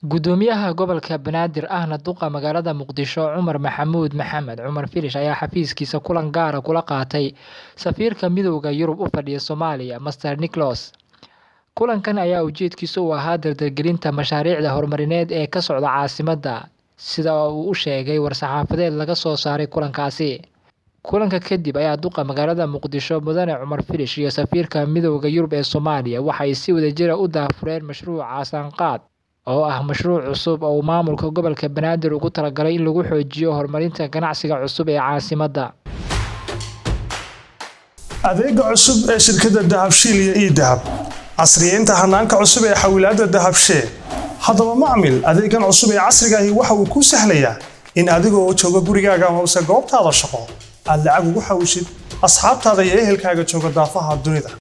Gudoomiyaha gobolka Banaadir ahna duqa magaalada Muqdisho Cumar Maxamuud Maxamed Cumar Filish ayaa xafiiskiisa kulan gaar ah kula qaatay safiirka Midowga Yurub u fadhiya Soomaaliya Mr Nicholas. Kulankan ayaa ujeedkiisu u ahaa dardargelinta mashaariicda horumarineed ee ka socda caasimadda, sida uu u sheegay war-saxaafadeed laga soo saaray kulankaasi. Kulanka kadib ayaa duqa magaalada Muqdisho Mudane Cumar Filish iyo safiirka Midowga Yurub ee Soomaaliya waxay si wadajir ah u daahfureen mashruuca Saanqaad oo ah mashruuc cusub oo uu maamulka gobolka Banaadir ugu talagalay in lagu xoojiyo horumarinta ganacsiga cusub ee caasimadda. adeega cusub ee shirkadda dahabshiil iyo ii-dahab casriyeynta hanaanka cusub ee xawilaadda dahabshee haddaba macmil adeegan cusub ee casriga ahi waxa uu kuu sahlayaa in adigoo jooga gurigaaga amase goobtaada shaqo aad lacag ugu xawishid asxaabtaada iyo ehelkaaga jooga daafaha dunida